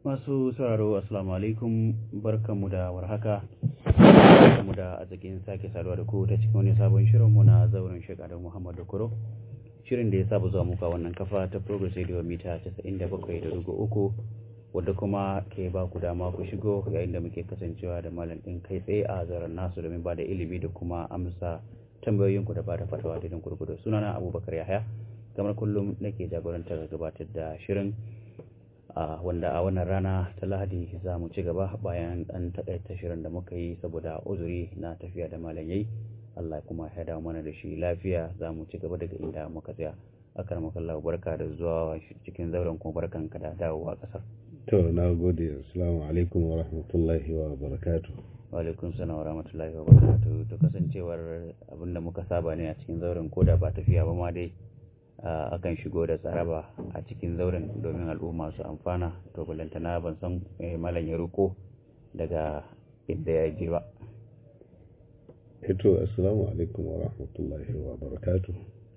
Masu sauraro Assalamu alaikum barkanmu da warhaka barkanmu da arzikin sake saduwa da ku ta cikin wani sabon shirinmu na zauren shekaru Muhammadu Kuro shirin da ya saba zuwa muka wannan kafa ta Progress Radio mita 97.3 wadda kuma ke ba ku dama ku shigo yayin da muke kasancewa da malam ɗin kai tsaye a zaren nasu domin ba da ilimi da kuma amsa tambayoyinku da ba da fatawa da gurgudu sunana Abubakar Yahaya kamar kullum nake jagorantar gabatar da shirin wanda a wannan rana ta lahadi za mu ci gaba bayan ɗan taƙaita shirin da muka yi saboda uzuri na tafiya da malam yayi Allah kuma ya dawo mana da shi lafiya za mu ci gaba daga inda muka tsaya akar makallahu barka da zuwa cikin zauren kuma barkan ka da dawowa ƙasar to na gode assalamu alaikum wa rahmatullahi wa barakatu wa alaikum salam wa rahmatullahi wa barakatu to kasancewar abinda muka saba ne a cikin zauren koda ba tafiya ba ma dai akan shigo da tsaraba a cikin zauren domin al'umma su amfana to balantana ban san malam ya ruko daga inda ya je ba eto assalamu alaikum wa rahmatullahi wa barakatu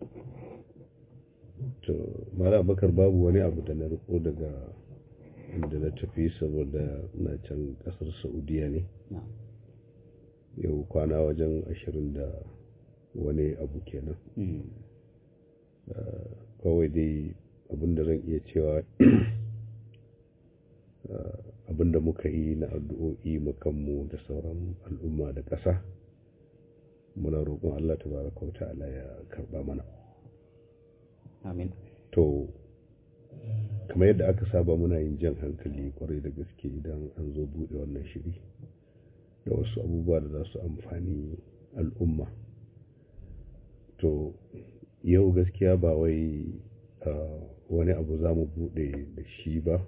to mara bakar babu wani abu da na riko daga inda na tafi saboda na can kasar saudiya ne yau kwana wajen ashirin da wani abu kenan kawai dai abinda zan iya cewa abinda muka yi na addu'o'i makanmu da sauran al'umma da ƙasa muna roƙon Allah tabaraka wa ta'ala ya karɓa mana amin to kamar yadda aka saba muna yin jan hankali kwarai da gaske idan an zo buɗe wannan shiri da wasu abubuwa da za su amfani al'umma to yau gaskiya ba wai wani abu za mu bude da shi ba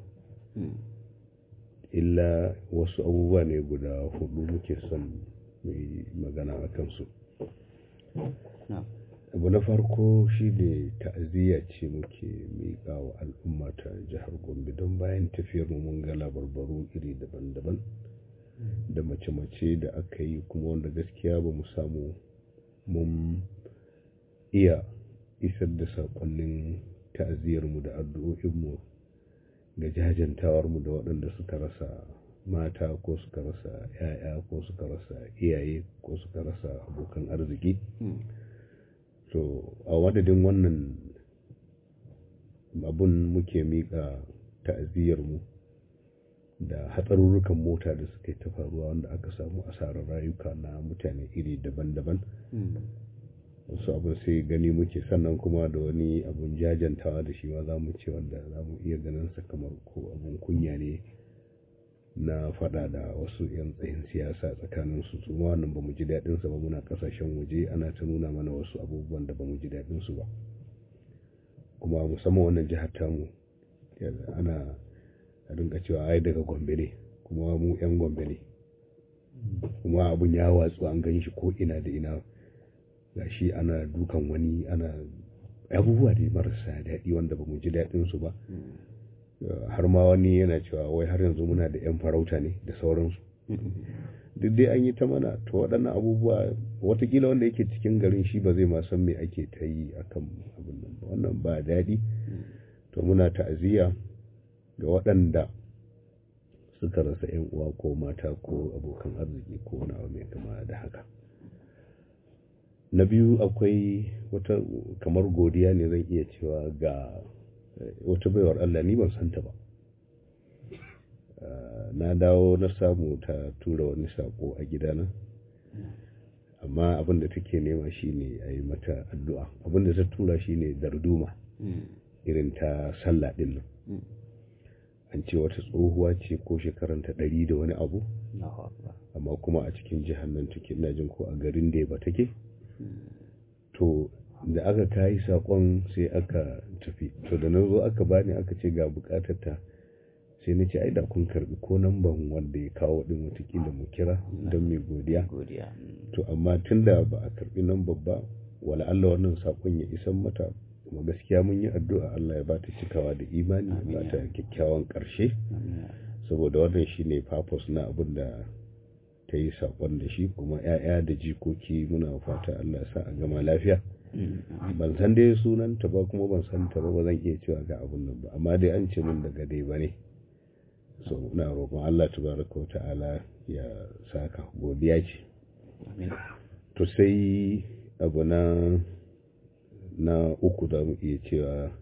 illa wasu abubuwa ne guda hudu muke son mai magana a kansu abu na farko shi ne ta'aziyya ce muke miƙa wa al'umma ta jihar gombe don bayan tafiyar mu mun ga labarbaru iri daban-daban da mace-mace da aka yi kuma wanda gaskiya ba mu samu mun iya isar da saƙonnin ta'aziyarmu da addu'o'inmu ga jajantawarmu da waɗanda suka rasa mata ko suka rasa 'ya'ya ko suka rasa iyaye ko suka rasa abokan arziki to a wadadin wannan abun muke miƙa ta'aziyarmu da hatsarurrukan mota da suka yi ta faruwa wanda aka samu asarar rayuka na mutane iri daban-daban wasu abin sai gani muke sannan kuma da wani abun jajantawa da shi ma za mu ce wanda za mu iya ganin sa kamar ko abun kunya ne na fada da wasu 'yan tsayin siyasa tsakanin su su ma wannan ba mu ji daɗin sa ba muna kasashen waje ana ta nuna mana wasu abubuwan da ba mu ji daɗin su ba kuma musamman wannan jihar tamu ana a dinga cewa ai daga gombe ne kuma mu 'yan gombe ne kuma abun ya watsu an gan shi ko ina da ina gashi ana dukan wani ana abubuwa da marasa daɗi wanda ba mu ji daɗin su ba har ma wani yana cewa wai har yanzu muna da 'yan farauta ne da sauransu duk dai an yi ta mana to waɗannan abubuwa watakila wanda yake cikin garin shi ba zai ma san me ake ta yi akan abin nan ba wannan ba daɗi to muna ta'aziyya ga waɗanda suka rasa 'yan uwa ko mata ko abokan arziki ko wani abu mai kama da haka na biyu akwai wata kamar godiya ne zan iya cewa ga wata baiwar Allah ni ban santa ba na dawo na samu ta tura wani sako a gidana amma abin da take nema shine a yi mata addu'a abin da ta tura shine darduma irin ta sallah din nan an ce wata tsohuwa ce ko shekaranta ɗari da wani abu amma kuma a cikin jihar nan take ina jin ko a garin da ba take to da aka kayi sakon sai aka tafi to da na zo aka bani aka ce ga bukatar ta sai na ce ai da kun karbi ko namban wanda ya kawo din watakila mu kira don mai godiya to amma tunda ba a karbi namban ba wala Allah wannan sakon ya isan mata kuma gaskiya mun yi addu'a Allah ya bata cikawa da imani ya bata kyakkyawan karshe saboda wannan shine purpose na abin da ta yi saƙon da shi kuma 'ya'ya da jikoki muna fata Allah sa a gama lafiya ban san dai sunanta ba kuma ban san ta ba ba zan iya cewa ga abun nan ba amma dai an ce min daga dai ba ne so na roƙon Allah tabaraka wa ta'ala ya saka godiya ce to sai abu na na uku da mu iya cewa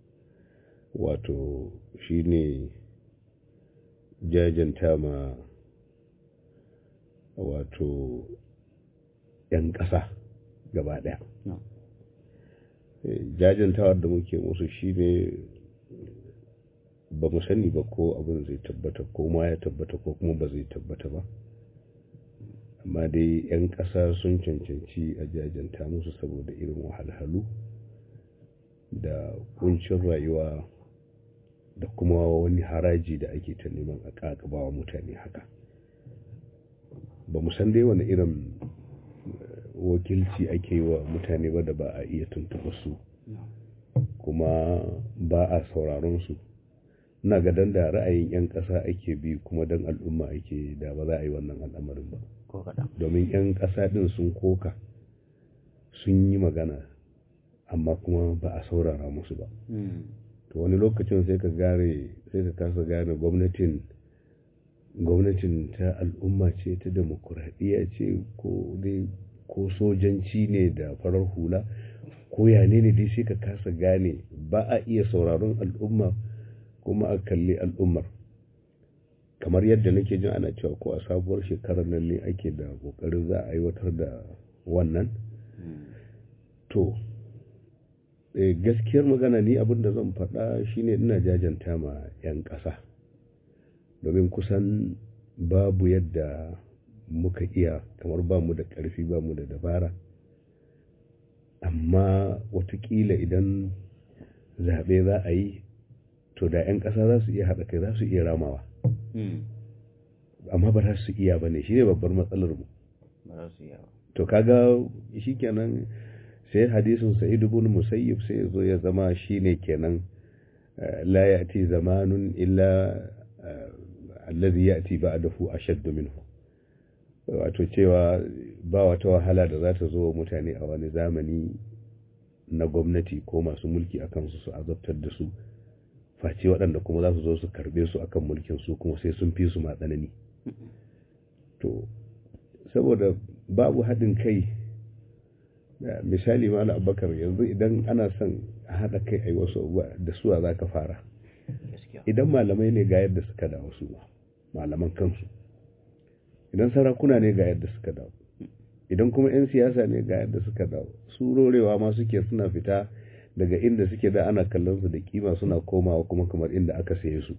wato shine jajanta ma wato 'yan ƙasa gaba ɗaya jajantawar da muke musu shine ba mu sani ba ko abin zai tabbata ko ma ya tabbata ko kuma ba zai tabbata ba amma dai 'yan ƙasa sun cancanci a jajanta musu saboda irin wahalhalu da kuncin rayuwa da kuma wani haraji da ake ta neman a ƙaƙabawa mutane haka ba mu san dai wani irin wakilci ake yi wa mutane ba da ba a iya tuntuɓa su kuma ba a sauraron su na ga dan da ra'ayin 'yan ƙasa ake bi kuma dan al'umma ake da ba za a yi wannan al'amarin ba domin 'yan ƙasa ɗin sun koka sun yi magana amma kuma ba a saurara musu ba to wani lokacin sai ka gare sai ka kasa gane gwamnatin gwamnatin ta al'umma ce ta demokuraɗiyya ce ko dai ko sojanci ne da farar hula ko yane ne dai sai ka kasa gane ba a iya sauraron al'umma kuma a kalli al'ummar kamar yadda nake jin ana cewa ko a sabuwar shekarar nan ne ake da kokarin za a aiwatar da wannan to gaskiyar magana ni abin da zan faɗa shine ina jajanta ma 'yan ƙasa domin kusan babu yadda muka iya kamar ba mu da ƙarfi ba mu da dabara amma watakila idan zaɓe za a yi to da 'yan ƙasa za su iya haɗa kai za su iya ramawa amma ba za su iya ba ne shi ne babbar matsalar mu to kaga shi kenan sai hadisin sa'id ibn musayyib sai ya zo ya zama shine kenan la ya'ti zamanun illa alladhi ya'ti ba'dahu ashaddu minhu wato cewa ba wata wahala da za ta zo wa mutane a wani zamani na gwamnati ko masu mulki a kansu su azabtar da su face waɗanda kuma za su zo su karbe su akan mulkin su kuma sai sun fi su matsanani to saboda babu haɗin kai misali ma abubakar yanzu idan ana son a haɗa kai a yi wasu da suwa za ka fara idan malamai ne ga yadda suka dawo su malaman kansu idan sarakuna ne ga yadda suka dawo idan kuma 'yan siyasa ne ga yadda suka dawo su rorewa ma suke suna fita daga inda suke da ana kallon su da kima suna komawa kuma kamar inda aka saye su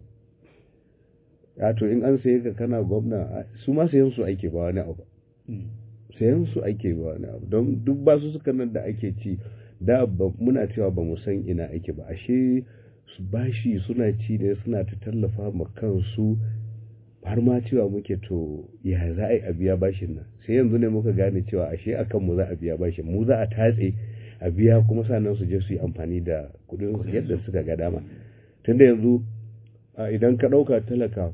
ya to in an saye ka kana gwamna su ma sayan su ake ba wani abu sayan su ake ba wani abu don duk ba su suka nan da ake ci da muna cewa ba mu san ina ake ba ashe su bashi suna ci ne suna ta tallafa ma kansu har ma cewa muke to ya za a yi a biya bashin nan sai yanzu ne muka gane cewa ashe akan mu za a biya bashin mu za a tatse a biya kuma sannan su je su yi amfani da kudin su yadda suka ga dama tunda yanzu idan ka ɗauka talaka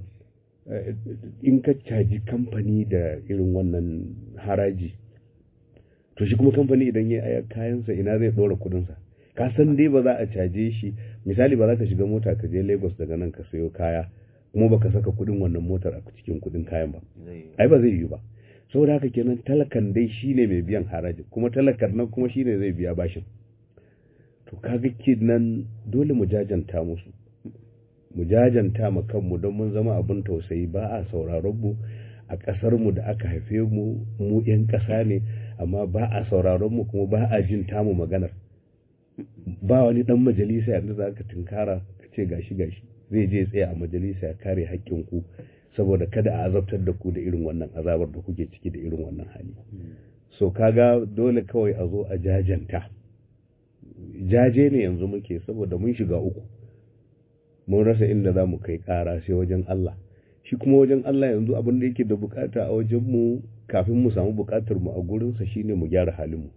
in ka caji kamfani da irin wannan haraji to shi kuma kamfani idan ya aya kayansa ina zai ɗora kudinsa ka san dai ba za a caje shi misali ba za ka shiga mota ka je lagos daga nan ka sayo kaya kuma baka saka kudin wannan motar a cikin kudin kayan ba ai ba zai yi ba saboda haka kenan talakan dai shine mai biyan haraji kuma talakan nan kuma shine zai biya bashin to kaga nan dole mu jajanta musu mu jajanta ma kanmu don mun zama abin tausayi ba a sauraron mu a ƙasar mu da aka haife mu mu yan ƙasa ne amma ba a sauraron mu kuma ba a jin tamu maganar ba wani dan majalisa yanzu za ka tunkara ka ce gashi gashi zai je tsaya a majalisa ya kare haƙƙin ku saboda kada a azabtar da ku da irin wannan azabar da kuke ciki da irin wannan hali so kaga dole kawai a zo a jajanta jaje ne yanzu muke saboda mun shiga uku mun rasa inda za mu kai ƙara sai wajen Allah shi kuma wajen Allah yanzu abin da yake da bukata a wajen mu kafin mu samu bukatar mu a gurinsa shine mu gyara halin mu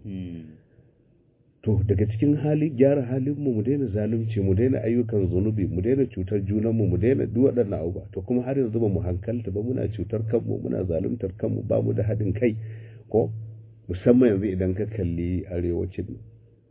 to daga cikin hali gyara halin mu mu daina zalunci mu daina ayyukan zunubi mu daina cutar junan mu mu daina duk waɗannan abubuwa to kuma har yanzu ba mu hankalta ba muna cutar kanmu muna zaluntar kanmu ba mu da haɗin kai ko musamman yanzu idan ka kalli arewacin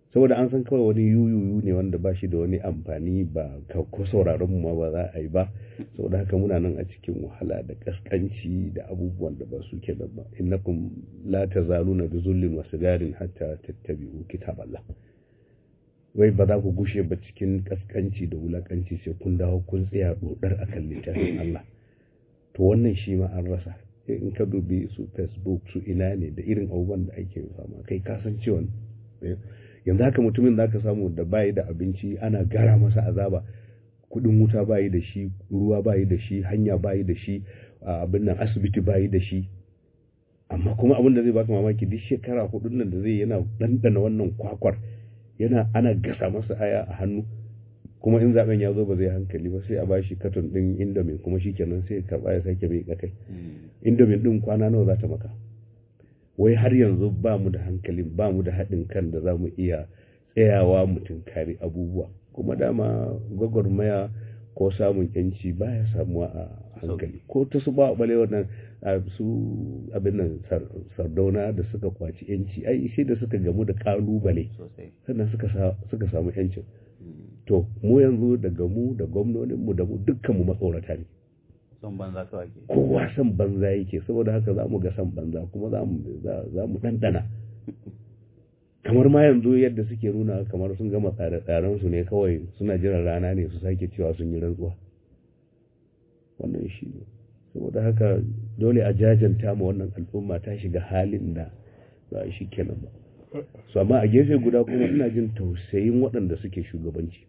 saboda an san kawai wani yuyuyu ne wanda ba shi da wani amfani ba ko sauraron mu ma ba za a yi ba saboda haka muna nan a cikin wahala da kaskanci da abubuwan da ba su ke da ba innakum la tazaluna bi zullin wa sigarin hatta tattabi'u kitaballah wai ba za ku gushe ba cikin kaskanci da wulakanci sai kun dawo kun tsaya dodar akan littafin Allah to wannan shi ma an rasa in ka dubi su facebook su ina ne da irin abubuwan da ake fama kai kasancewa yanzu haka mutumin da aka samu da bayi da abinci ana gara masa azaba kudin wuta bayi da shi ruwa bayi da shi hanya bayi da shi abin nan asibiti bayi da shi amma kuma abin da zai baka mamaki duk shekara hudun nan da zai yana dandana wannan kwakwar yana ana gasa masa aya a hannu kuma in zaben ya zo ba zai hankali ba sai a bashi katon din indomin kuma shikenan sai karba ya sake mai kai indomin din kwana nawa za ta maka wai har yanzu ba mu da hankalin ba mu da haɗin kan da za mu iya tsayawa mu tunkari abubuwa kuma dama gwagwarmaya ko samun yanci baya samuwa a hankali ko ta su ba bale wannan su abin nan sardauna da suka kwaci yanci ai sai da suka gamu da kalubale sannan suka samu yancin to mu yanzu daga mu da gwamnoninmu da mu dukkan mu matsorata ne son banza kawai ke kowa son banza yake saboda haka za mu ga son banza kuma za mu ɗanɗana kamar ma yanzu yadda suke nuna kamar sun gama tsare-tsaren su ne kawai suna jiran rana ne su sake cewa sun yi rantsuwa wannan shi ne saboda haka dole a jajanta ma wannan al'umma ta shiga halin da ba shi kenan ba su amma a gefe guda kuma ina jin tausayin waɗanda suke shugabanci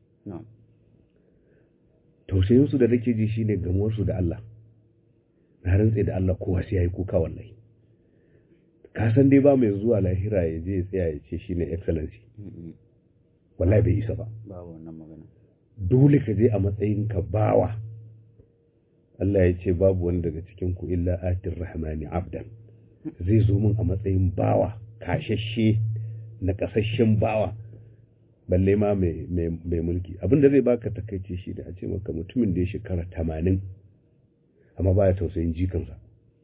tausayinsu da nake ji shine gamuwarsu da Allah na rantse da Allah kowa sai yayi kuka wallahi ka san dai ba mai zuwa lahira ya je ya tsaya ya ce shine excellency wallahi bai isa ba ba wannan magana dole ka je a matsayin ka bawa Allah ya ce babu wani daga cikin ku illa atir rahmani abdan zai zo min a matsayin bawa kashashe na kasashen bawa balle ma mai mulki abin da zai baka takaice shi da a ce maka mutumin da ya shekara tamanin amma baya tausayin jikansa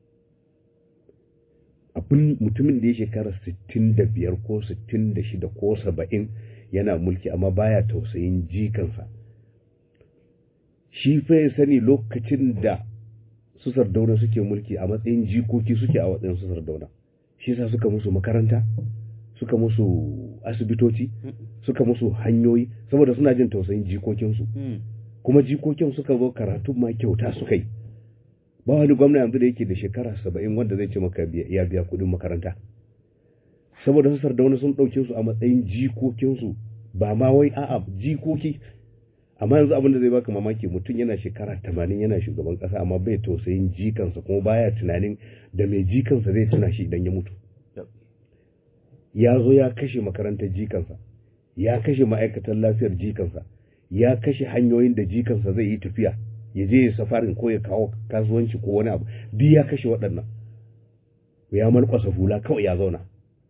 abin mutumin da ya shekara sittin da biyar ko sittin da shida ko saba'in yana mulki amma baya tausayin jikansa shi fa ya sani lokacin da su sardauna suke mulki a matsayin jikoki suke a matsayin su sardauna shi sa suka musu makaranta suka musu asibitoci suka musu hanyoyi saboda suna jin tausayin jikokinsu kuma jikokin suka zo karatu ma kyauta suka yi ba wani gwamna yanzu da yake da shekara saba'in wanda zai ce maka ya biya kuɗin makaranta saboda su sardauna sun ɗauke su a matsayin jikokinsu ba ma wai a'a jikoki amma yanzu abin da zai baka mamaki mutum yana shekara tamanin yana shugaban ƙasa amma bai tausayin jikansa kuma baya tunanin da mai jikansa zai tuna shi idan ya mutu ya zo ya kashe makarantar jikansa ya kashe ma'aikatan lafiyar jikansa ya kashe hanyoyin da jikansa zai yi tafiya ya je ya safarin ko ya kawo kasuwanci ko wani abu duk ya kashe waɗannan ya malkwasa hula kawai ya zauna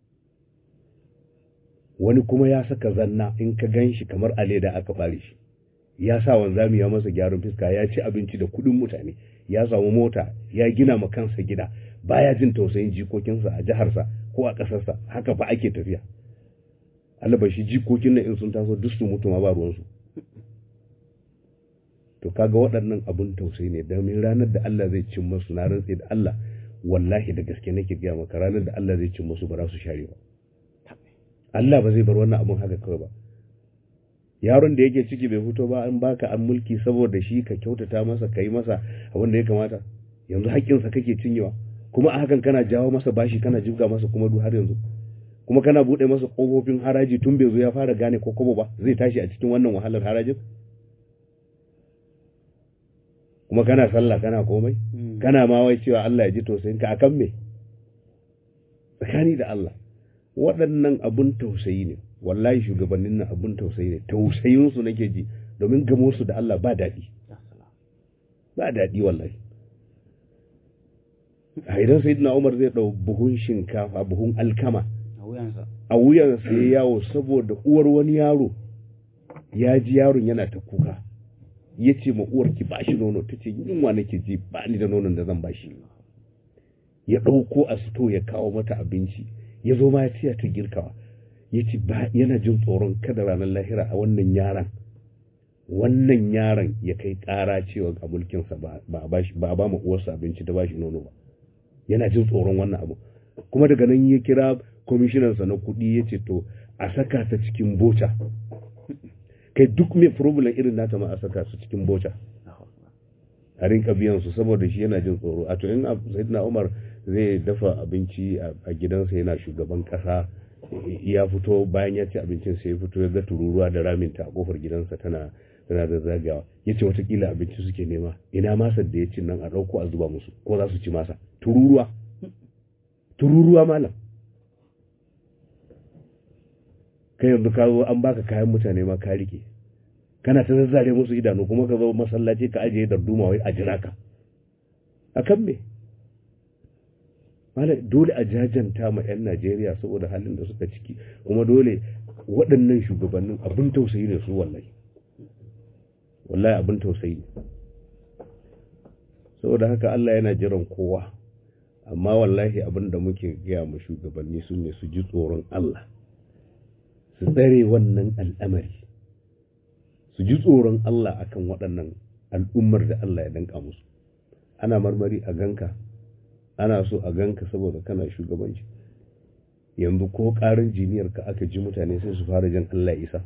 wani kuma ya saka zanna in ka gan shi kamar a leda aka ɓare shi ya sa wanzami ya masa gyaran fiska ya ci abinci da kuɗin mutane ya samu mota ya gina ma kansa gida baya jin tausayin jikokinsa a jiharsa ko a ƙasarsa haka fa ake tafiya shi jikokin nan in sun taso duk su mutu ma ba ruwansu to kaga waɗannan abun tausayi ne domin ranar da Allah zai cin masu na rantse da Allah wallahi da gaske nake gaya maka ranar da Allah zai cin masu ba za su share ba Allah ba zai bar wannan abun haka kawai ba yaron da yake ciki bai fito ba an baka an mulki saboda shi ka kyautata masa ka yi masa abin da ya kamata yanzu haƙƙinsa kake cinyewa kuma a hakan kana jawo masa bashi kana jibga masa kuma duk har yanzu kuma kana buɗe masa ƙofofin haraji tun bai zo ya fara gane ko kobo ba zai tashi a cikin wannan wahalar harajin kuma kana sallah kana komai kana ma wai cewa Allah ya ji tausayin ka akan me tsakani da Allah waɗannan abun tausayi ne wallahi shugabannin nan abun tausayi ne tausayin su nake ji domin gamo su da Allah ba daɗi ba daɗi wallahi a idan sayyidina Umar zai ɗau buhun shinkafa buhun alkama a wuyansa ya yawo saboda uwar wani yaro ya ji yaron yana ta kuka ya ce ma uwar ki bashi nono ta ce yunwa nake ji ba ni da nonon da zan bashi ya ɗauko a sito ya kawo mata abinci ya zo ma ya tiya ta girkawa ya ce yana jin tsoron kada ranar lahira a wannan yaran wannan yaron ya kai ƙara cewa a mulkinsa ba a ba mu uwarsa abinci da ba shi nono ba yana jin tsoron wannan abu kuma daga nan ya kira kwamishinansa na kuɗi ya ce to a saka ta cikin boca kai duk mai problem irin nata ma a saka su cikin boca a rinka biyan su saboda shi yana jin tsoro a to in sayyidina umar zai dafa abinci a gidansa yana shugaban kasa ya fito bayan ya ci abincin sai ya fito ya ga tururuwa da raminta a kofar gidansa tana tana da zagawa ya ce watakila abinci suke nema ina masar da ya ci nan a ɗauko a zuba musu ko za su ci masa tururuwa tururuwa malam kai yanzu ka zo an baka kayan mutane ma ka rike kana ta zazzare musu idanu kuma ka zo masallaci ka ajiye darduma wai a jira ka a kan me dole a jajanta ma 'yan najeriya saboda halin da suka ciki kuma dole waɗannan shugabannin abin tausayi ne su wallahi wallahi abin tausayi ne saboda haka allah yana jiran kowa amma wallahi abin da muke gaya ma shugabanni su ne su ji tsoron allah su tsare wannan al'amari su ji tsoron Allah akan waɗannan al'ummar da Allah ya danka musu ana marmari a ganka ana so a ganka saboda kana shugabanci yanzu ko ƙarin jiniyar ka aka ji mutane sai su fara jan Allah isa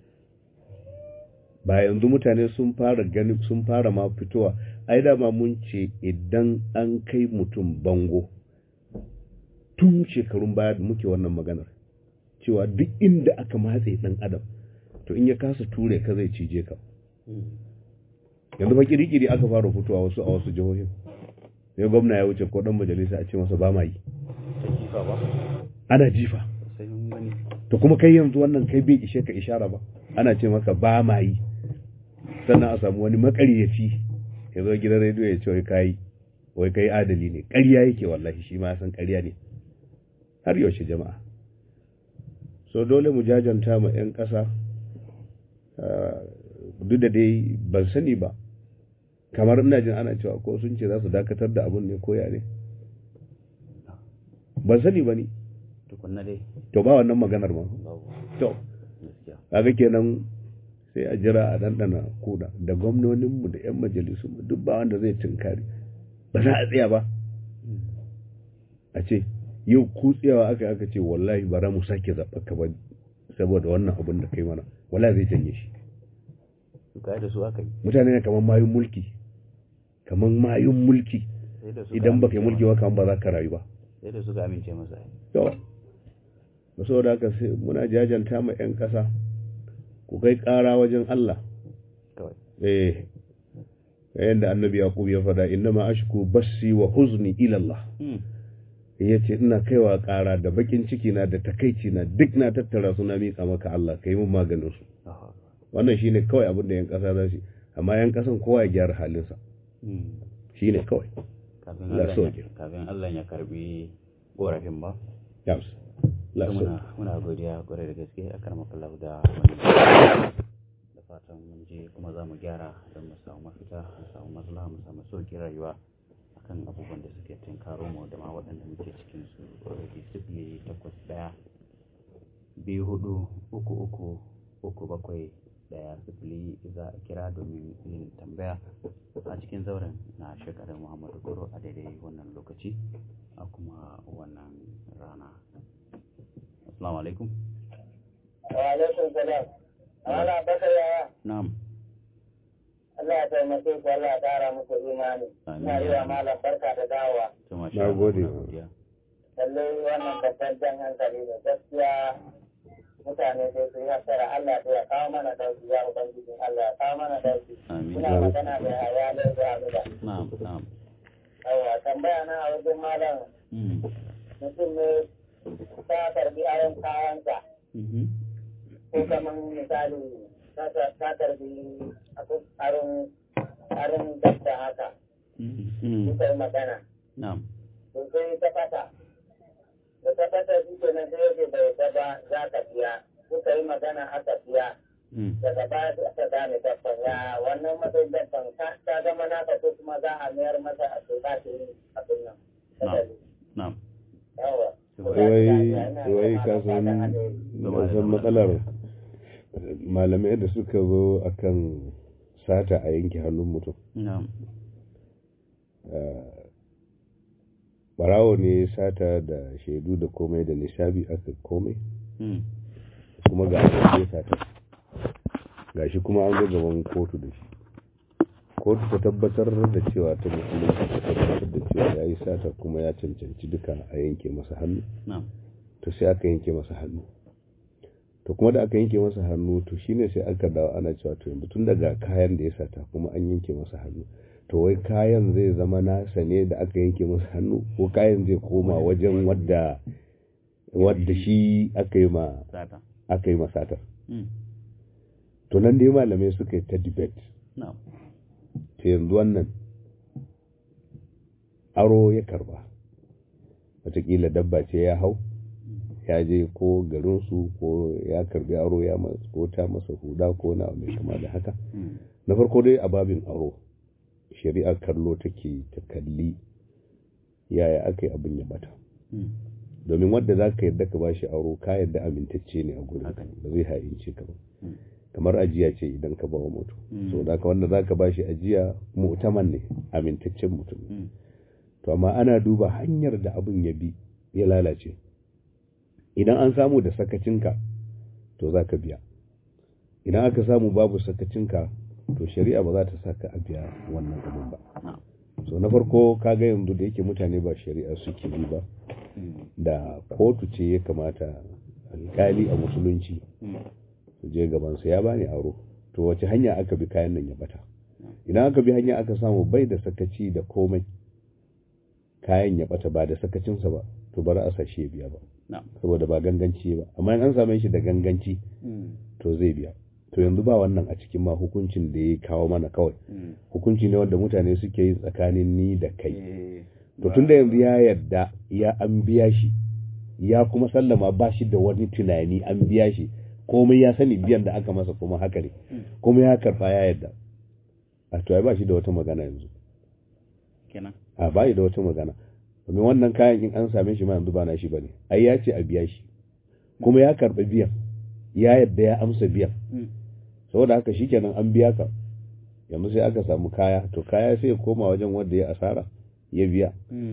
ba yanzu mutane sun fara gani sun fara ma fitowa ai dama mun ce idan an kai mutum bango tun shekarun baya da muke wannan maganar cewa duk inda aka matse dan adam to in ya kasa ture ka zai cije ka yanzu ba kirikiri aka fara fitowa wasu a wasu jihohin sai gwamna ya wuce ko dan majalisa a ce masa ba ma yi ana jifa to kuma kai yanzu wannan kai bai ishe ka ishara ba ana ce maka ba ma yi sannan a samu wani makaryaci ya zo gidan rediyo ya ce wai kai wai kai adali ne ƙarya yake wallahi shi ma san ƙarya ne har yaushe jama'a so dole mu jajanta ma 'yan ƙasa duk da dai ban sani ba kamar ina jin ana cewa ko sun ce za su dakatar da abun ne koya ne ban sani ba ni tukunna dai to ba wannan maganar ma to kaga kenan sai a jira a dandana kuda da gwamnoninmu da 'yan majalisunmu duk ba wanda zai tunkari ba za a tsaya ba a ce yau kutsewa aka aka ce wallahi bara mu sake zaɓa ka ba saboda wannan abin da kai mana wallahi zai janye shi da su aka yi mutane ne kamar mayun mulki kamar mayun mulki idan baka yi mulki ba kamar ba za ka rayu ba sai da suka amince masa yawa ba saboda haka sai muna jajanta ma 'yan ƙasa ku kai ƙara wajen Allah eh yadda annabi yaqub ya faɗa innama ashku bassi wa huzni ila Allah ya ce ina kaiwa ƙara da bakin ciki na da takaici na duk na tattara su na miƙa maka Allah ka yi mun maganin su wannan shine kawai abin da yan ƙasa za su amma yan ƙasan kowa ya gyara halinsa shine kawai kafin Allah ya karbi korafin ba yams muna godiya kwarai da gaske a karmakallah da wani da fatan mun je kuma za mu gyara don mu samu mafita mu samu maslaha mu samu sauƙin rayuwa kan abubuwan da suke tunkaro mu da ma waɗanda muke cikin su already sifili takwas ɗaya biyu hudu uku uku uku bakwai ɗaya sifili za a kira domin yin tambaya a cikin zauren na shekarar muhammadu goro a daidai wannan lokaci a kuma wannan rana assalamu alaikum wa alaikum salam ana bakar yaya na'am Allah ya taimake ku Allah ya ƙara muku imani. Ina yi wa malam barka da dawowa. Na gode. Lallai wannan babban jan hankali ne gaskiya mutane sai su yi hasara Allah ya kawo mana dauki ya ubangiji Allah ya kawo mana dauki. Ina magana da haya da da Na'am, na'am. Yawa tambaya na a wajen malam mutum ne ta karbi ayon kayansa. Ko kamar misali ta karbi arin arin dabba haka. Suka yi magana. Na'am. To sai ta fata. Da ta fata shi ke nan sai yake bai ta ba za ka biya. Suka yi magana aka biya. Daga baya sai aka gane dabban ya wannan matsayin dabban ta zama naka ko kuma za a mayar masa a tuka ta yi abin nan. Na'am. Yawa. wai wai ka san san matsalar malamai da suka zo akan sata a yanke hannun mutum barawo ne sata da shaidu da komai da nishabi aka komai kuma ga ya sata gashi kuma an zo gaban kotu da shi kotu ta tabbatar da cewa ta musulunci ta tabbatar da cewa ya yi sata kuma ya cancanci duka a yanke masa hannu to sai aka yanke masa hannu to kuma da aka yanke masa hannu to shine sai aka dawo ana cewa to yanzu tun daga kayan da ya sata kuma an yanke masa hannu to wai kayan zai zama nasa ne da aka yanke masa hannu ko kayan zai koma wajen wadda wadda shi aka yi ma aka yi masatar to nan dai malamai suka yi ta debate ta yanzu wannan aro ya karba watakila dabba ce ya hau ya je ko garinsu ko ya karbi aro ya ko ta masa huda ko na mai kama da haka na farko dai a babin aro shari'ar kallo take ta kalli yaya aka yi abin ya bata domin wadda za ka yadda ka bashi aro ka yadda amintacce ne a gurin ba zai ha'ince ka ba kamar ajiya ce idan ka bawa mutum so da ka wanda za ka bashi ajiya mu'taman ne amintaccen mutum to amma ana duba hanyar da abin ya bi ya lalace idan an samu da sakacinka to za ka biya idan aka samu babu sakacinka to shari'a ba za ta saka a biya wannan abin ba so na farko kaga yanzu da yake mutane ba shari'a suke bi ba da kotu ce ya kamata alkali a musulunci su je gabansa ya bani aro to wace hanya aka bi kayan nan ya bata idan aka bi hanya aka samu bai da sakaci da komai kayan ya bata ba da sakacinsa ba to bar a sashe ya biya ba saboda ba ganganci ba amma in an same shi da ganganci to zai biya to yanzu ba wannan a cikin ma hukuncin da ya kawo mana kawai hukunci ne wanda mutane suke yi tsakanin ni da kai to tun da yanzu ya yarda ya an biya shi ya kuma sallama ba shi da wani tunani an biya shi komai ya sani biyan da aka masa kuma haka ne kuma ya karba ya yarda a to ai ba shi da wata magana yanzu kenan a ba da wata magana domin wannan kayan in an same shi ma yanzu ba na shi bane ai ya ce a biya shi kuma ya karba biyan ya yarda ya amsa biyan saboda haka shikenan an biya ka yanzu sai aka samu kaya to kaya sai ya koma wajen wanda ya asara ya biya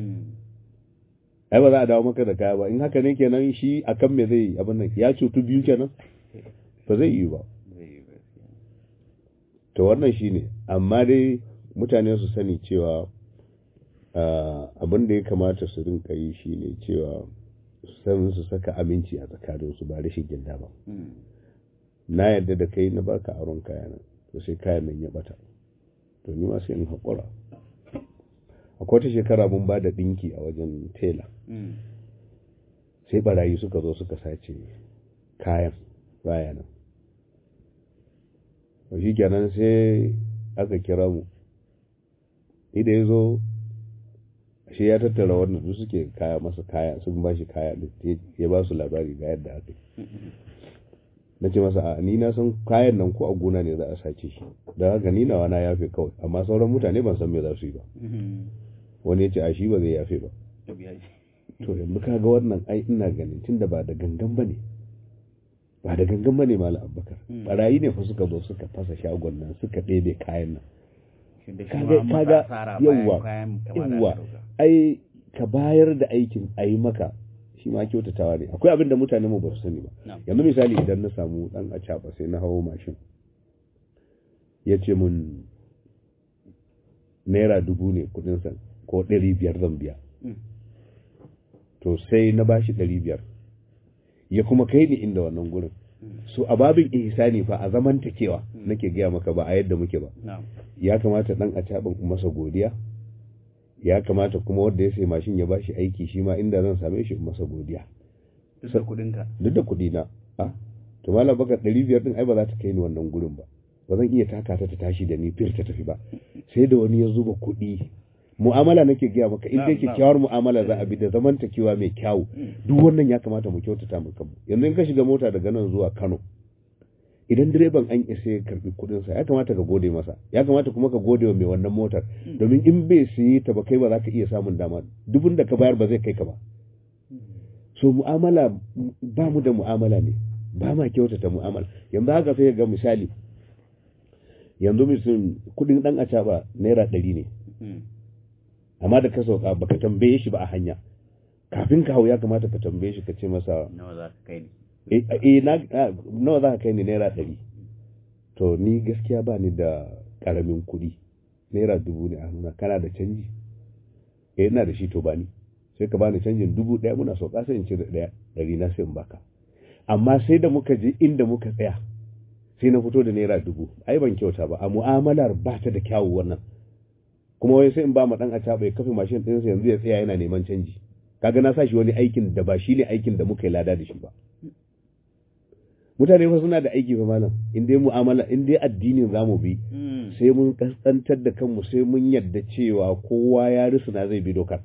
ai ba za a dawo maka da kaya ba in haka ne kenan shi akan me zai abin nan ya cutu biyu kenan ba zai yi ba to wannan shine amma dai mutane su sani cewa abin da ya kamata su rinka yi shine cewa san su saka aminci a tsakaninsu ba rashin gilda ba na yadda da kai na baka aron kayan to sai kayan nan ya bata to ni ma sai in haƙura akwai wata shekara mun ba da ɗinki a wajen tela sai barayi suka zo suka sace kayan baya nan shi kenan sai aka kira mu idan ya zo shi ya tattara wannan su suke kaya masa kaya sun ba shi kaya ya ba su labari ga yadda aka yi na ce masa a ni na san kayan nan ko a gona ne za a sace shi da haka ni nawa na yafe kawai amma sauran mutane ban san me za su yi ba wani ya ce a shi ba zai yafe ba to yanzu ka ga wannan ai ina ganin tun da ba da gangan ba ne ba da gangan ba ne mala abubakar barayi ne fa suka zo suka fasa shagon nan suka ɗebe kayan nan kaga yawwa yawwa ai ka bayar da aikin a yi maka shi ma kyautatawa ne akwai abin da mutane mu ba su sani ba yanzu misali idan na samu dan a sai na hawo mashin ya ce mun naira dubu ne kudin san ko ɗari biyar zan biya to sai na bashi ɗari biyar ya kuma kai ni inda wannan gurin so a babin ihsani fa a zamantakewa nake gaya maka ba a yadda muke ba ya kamata dan a caɓin masa godiya ya kamata kuma wanda ya sai mashin ya bashi aiki shi ma inda zan same shi masa godiya duk da kudinka duk da kudina a to malam baka ɗari biyar din ai ba za ta kai ni wannan gurin ba ba zan iya taka ta ta tashi da ni fir ta tafi ba sai da wani ya zuba kuɗi mu'amala nake gaya maka in dai kyakkyawar mu'amala za a bi da zamantakewa mai kyawu duk wannan ya kamata mu kyautata mu kanmu yanzu in ka shiga mota daga nan zuwa Kano idan direban an isa ya karbi kudin sa ya kamata ka gode masa ya kamata kuma ka gode wa mai wannan motar domin in bai siye ta ba kai ba za ka iya samun dama dubun da ka bayar ba zai kai ka ba so mu'amala ba mu da mu'amala ne ba ma kyautata mu'amala yanzu haka sai ga misali yanzu mutum kudin dan acaba naira ɗari ne amma da ka sauka baka tambaye shi ba a hanya kafin ka hau ya kamata ka tambaye shi ka ce masa nawa za ka kai ni eh na nawa za ka kai ni naira ɗari to ni gaskiya ba ni da ƙaramin kuɗi naira dubu ne a hannuna kana da canji eh ina da shi to ba ni sai ka bani canjin dubu ɗaya muna sauka sai in ce da ɗaya ɗari na sai in baka amma sai da muka je inda muka tsaya sai na fito da naira dubu ai ban kyauta ba a mu'amalar ba ta da kyawu wannan kuma wai sai in ba ma dan acaba ya kafe mashin ɗinsa yanzu ya tsaya yana neman canji kaga na sa shi wani aikin da ba shi ne aikin da muka yi lada da shi ba mutane fa suna da aiki fa malam in dai mu'amala in dai addinin zamu bi sai mun kaskantar da kanmu sai mun yadda cewa kowa ya risuna zai bi dokar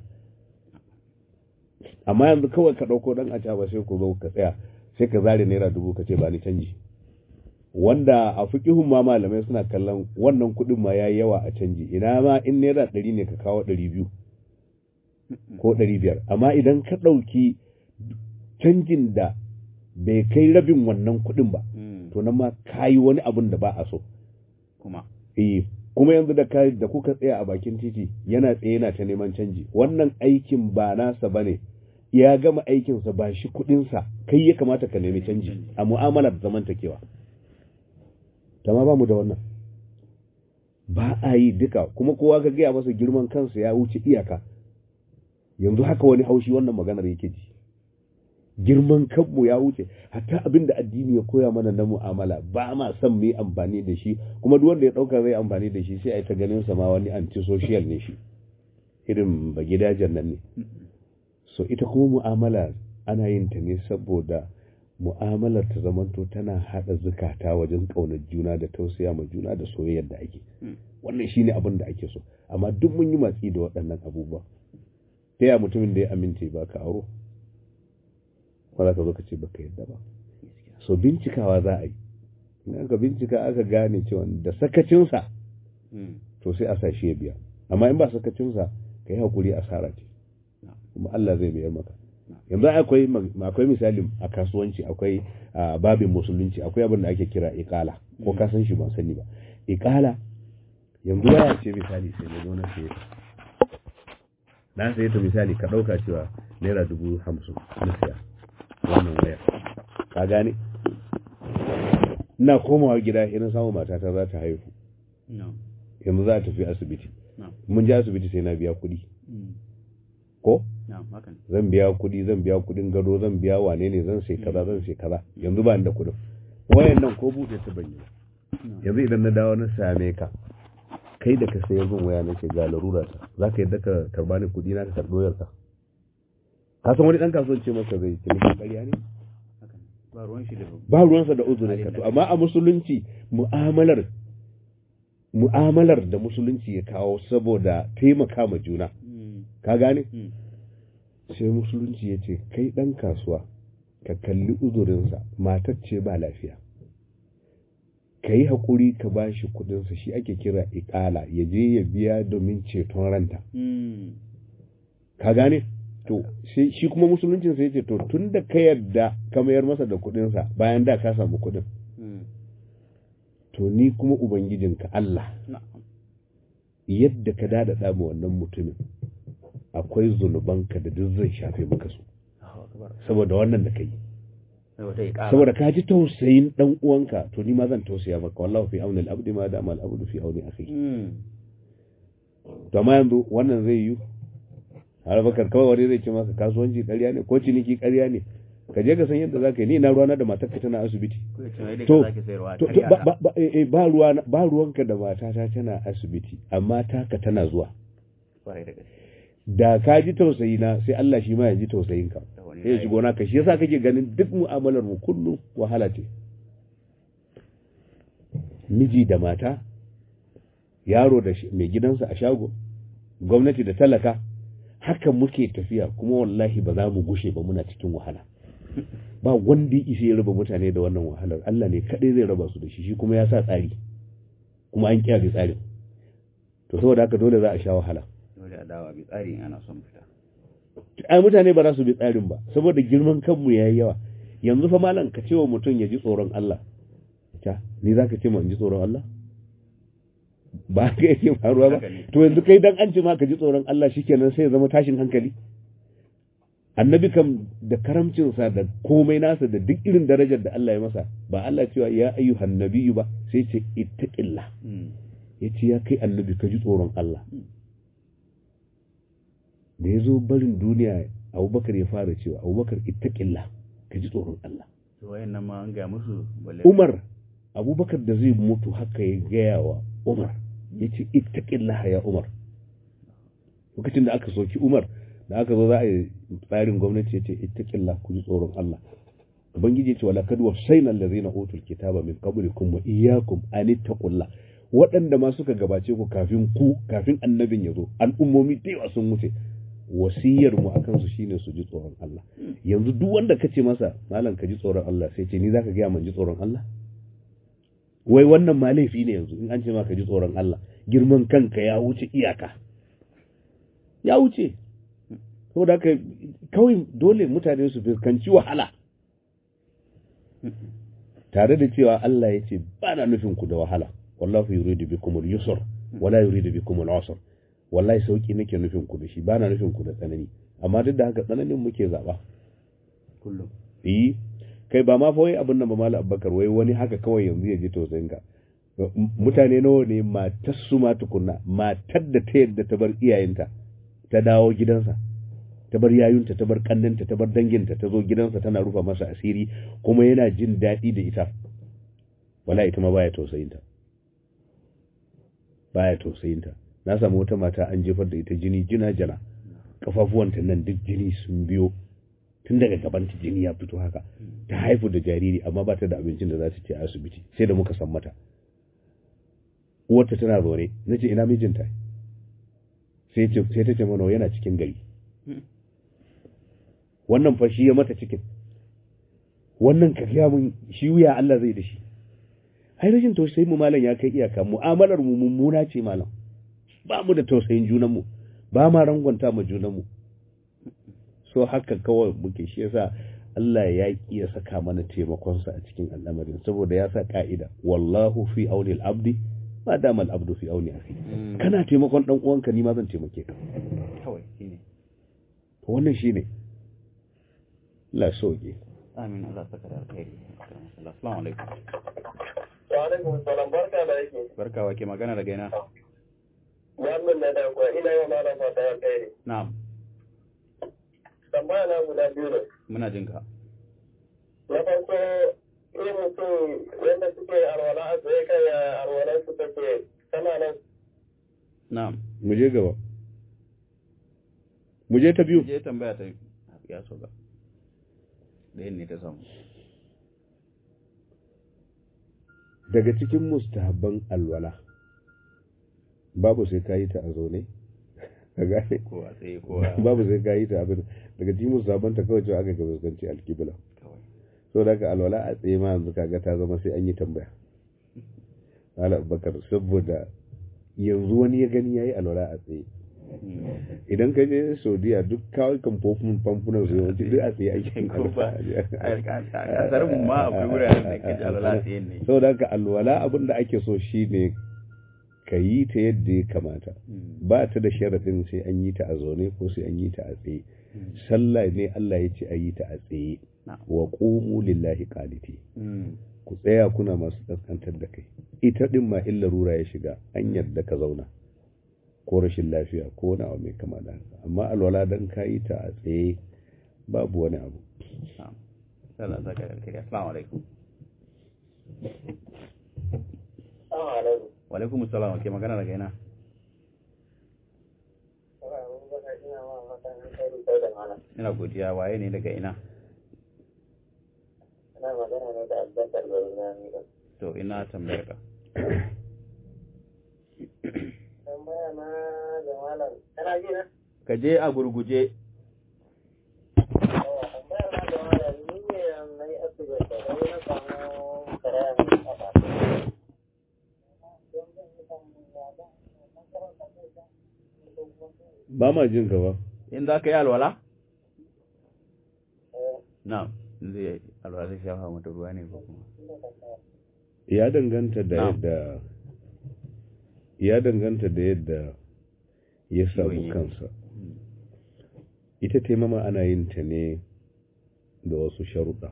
amma yanzu kawai ka ɗauko ɗan acaba sai ku zo ka tsaya sai ka zare naira dubu ka ce ba ni canji wanda a fikihun ma malamai suna kallon wannan kuɗin ma yayi yawa a canji ina ma in naira ɗari ne ka kawo ɗari biyu ko ɗari biyar amma idan ka ɗauki canjin da bai kai rabin wannan kuɗin ba to nan ma ka yi wani abun da ba a so kuma eh kuma yanzu da ka da kuka tsaya a bakin titi yana tsaye yana ta neman canji wannan aikin ba nasa bane ya gama aikinsa ba shi kuɗinsa kai ya kamata ka nemi canji a mu'amalar zamantakewa ma ba mu da wannan ba a yi duka kuma kowa ka gaya masa girman kansa ya wuce iyaka yanzu haka wani haushi wannan maganar yake ji girman kanmu ya wuce hatta abin da addini ya koya mana na mu'amala ba ma son mu yi amfani da shi kuma duk wanda ya dauka zai amfani da shi sai a yi ta ganin sa ma wani antisocial ne shi irin ba gidajen nan ne so ita kuma mu'amala ana yin ta ne saboda mu'amalar ta zamanto tana hada zukata wajen kaunar juna da tausaya ma juna da soyayyar da ake wannan shine abin da ake so amma duk mun yi matsi da waɗannan abubuwa ta ya mutumin da ya amince ba ka aro ba za ka zo ka ce baka yadda ba so bincikawa za a yi in aka bincika aka gane cewa da sakacinsa to sai a sa shi ya biya amma in ba sakacinsa ka yi hakuri asara ce kuma Allah zai biyar maka yanzu akwai akwai misali a kasuwanci akwai babin musulunci akwai abin da ake kira iqala ko ka san shi ban sani ba iqala yanzu waya ce misali sai na zo na saye na saye ta misali ka dauka cewa naira dubu hamsin na siya wannan waya ka gane ina komawa gida ina samu matata za ta haihu yanzu za ta tafi asibiti mun je asibiti sai na biya kuɗi ko zan biya kuɗi zan biya kuɗin gado zan biya wane ne zan sai kaza zan sai kaza yanzu ba da kuɗin wayan nan ko buɗe ta ban yi yanzu idan na dawo na same ka kai da ka sayar min waya nake ga larura ta za ka yadda ka karba ni kuɗi na ka karɓo yarka ka san wani ɗan kasuwan ce maka zai ce maka ƙarya ne ba ruwansa da uzurin ka to amma a musulunci mu'amalar mu'amalar da musulunci ya kawo saboda taimaka ma juna ka gane sai musulunci ya ce kai ɗan kasuwa ka kalli uzurinsa matar ce ba lafiya ka yi haƙuri ka ba shi kuɗinsa shi ake kira iƙala ya je ya biya domin ceton ranta ka gane to shi kuma musuluncin sai ce to tun da ka yarda ka mayar masa da kuɗinsa bayan da ka samu kuɗin to ni kuma ubangijinka Allah yadda ka dada ma wannan mutumin akwai zunubanka da duk zai shafe maka su saboda wannan da kai saboda ka ji tausayin dan uwanka to ni ma zan tausaya maka wallahu fi auni al-abdi ma da al abdu fi auni akhi to amma yanzu wannan zai yi har bakar kawai wani zai ce maka kasuwanci ƙarya ne ko ciniki ƙarya ne ka je ka san yadda zaka yi ni na ruwana da matarka tana asibiti to ba ruwa ba ruwanka da matata tana asibiti amma taka tana zuwa da ka ji tausayi na sai Allah shi ma ya ji tausayin ka sai ya shigo naka shi yasa kake ganin duk mu'amalar mu kullum wahala ce miji da mata yaro da mai gidansa a shago gwamnati da talaka haka muke tafiya kuma wallahi ba za mu gushe ba muna cikin wahala ba wanda isa ya raba mutane da wannan wahalar Allah ne kadai zai raba su da shi shi kuma ya sa tsari kuma an kiyaye tsarin to saboda haka dole za a sha wahala dole a dawa bi tsari ana son fita ai mutane ba za su bi tsarin ba saboda girman kanmu yayi yawa yanzu fa malam ka ce wa mutum ya ji tsoron Allah ta ni zaka ce ma in ji tsoron Allah ba ka yake faruwa ba to yanzu kai dan an ce ma ka ji tsoron Allah shikenan sai ya zama tashin hankali annabi kam da karamcinsa da komai nasa da duk irin darajar da Allah ya masa ba Allah cewa ya ayyuhan nabiyyu ba sai ce ittaqillah ya ce ya kai annabi ka ji tsoron Allah da ya zo barin duniya abubakar ya fara cewa abubakar ittaqillah ka ji tsoron Allah wayan nan ma an ga musu Umar abubakar da zai mutu haka ya gaya wa Umar ya ce ittaqillah ya Umar lokacin da aka soki Umar da aka zo za a yi tsarin gwamnati ya ce ittaqillah ku ji tsoron Allah ubangiji ya ce wala kad wasaina allazina utul kitaba min qablikum wa iyyakum an ittaqullah waɗanda ma suka gabace ku kafin ku kafin annabin ya zo al'ummomi da yawa sun wuce wasiyar mu akan su shine su ji tsoron Allah yanzu duk wanda kace masa malam ka ji tsoron Allah sai ce ni zaka ga man ji tsoron Allah wai wannan ma laifi ne yanzu in an ce ma ka ji tsoron Allah girman kanka ya wuce iyaka ya wuce saboda haka kawai dole mutane su fuskanci wahala tare da cewa Allah ya ce ba na nufin ku da wahala wallahu yuridu bikum al-yusr wala yuridu bikum al-usr wallahi sauki nake nufin ku da shi ba na nufin ku da tsanani amma duk da haka tsananin muke zaba kullum eh kai ba ma fa wai abin nan ba mallam Abubakar wai wani haka kawai yanzu ya ji tausayin ka mutane nawa ne matar su ma tukunna matar da ta yadda ta bar iyayenta ta dawo gidansa ta bar yayunta ta bar kannanta ta bar danginta ta zo gidansa tana rufa masa asiri kuma yana jin daɗi da ita wala ita ma baya tausayinta baya tausayinta na samu wata mata an jefar da ita jini jina jana kafafuwanta nan duk jini sun biyo tun daga gabanta jini ya fito haka ta haifu da jariri amma ba ta da abincin da za su ci a asibiti sai da muka san mata uwarta tana zaune na ce ina mijinta sai ta ce mana yana cikin gari wannan fa shi ya mata cikin wannan ka gaya mun shi wuya Allah zai da shi ai rashin tausayin mu malam ya kai iyaka mu'amalar mu mummuna ce malam ba mu da tausayin junan mu ba ma rangwanta mu junan mu so haka kawai muke shi yasa Allah ya ki ya saka mana taimakon sa a cikin al'amarin saboda ya sa ka'ida wallahu fi auni al-abdi ma dama al-abdu fi auni akhi kana taimakon dan uwanka ni ma zan taimake ka kawai shine wannan shine la soke amin Allah saka da alkhairi assalamu alaikum wa alaikum salam barka da yake barka wa ke magana daga ina wannan na da kuwa ina yau malam fata alkhairi na'am tambaya na guda biyu ne muna jin ka na farko irin mutum wanda suke alwala a tsaye kai alwalan su take tana nan na'am mu je gaba mu je ta biyu je tambaya ta ya so ga ɗayan ne ta samu daga cikin mustahabban alwala babu sai ka yi ta a zaune ka gane ko a tsaye ko a babu sai ka yi ta abin daga cikin mustahabban ta kawai cewa aka ga fuskanci alkibla kawai so daga alwala a tsaye ma yanzu kaga ta zama sai an yi tambaya ala abubakar saboda yanzu wani ya gani yayi alwala a tsaye idan ka je saudiya duk kawai kan fofin famfunan su yawanci duk a tsaye ake ko ba a kasar mu ma akwai wuraren da ke alwala tsaye ne saboda haka alwala abin da ake so shine ka yi ta yadda ya kamata ba ta da sharaɗin sai an yi ta a zaune ko sai an yi ta a tsaye sallah ne Allah ya ce a yi ta a tsaye wa qumu lillahi qaniti ku tsaya kuna masu kaskantar da kai ita din ma illa rura ya shiga an yarda ka zauna ko rashin lafiya ko wani abu mai kama da haka amma alwala dan ka yi ta a tsaye babu wani abu Allah saka da alkhairi assalamu alaikum Assalamu alaikum. wa alaikum assalam ke magana daga ina ina godiya waye ne daga ina Ina magana ne da Abubakar Barzani da to ina tambayar ka tambaya na da malam. Kana ji na? ka je a gurguje Yawa, tambaya na da malam ni ne na yi asibiti da wani na samu karaya mai kafa. ba ma jin gaba in za ka yi alwala na zai alwa zai shafa mata ruwa ne ko kuma ya danganta da Na'am. yadda ya danganta da yadda ya samu Ciwon kansa Mm. ita taimama ana yin ta ne da wasu sharuɗa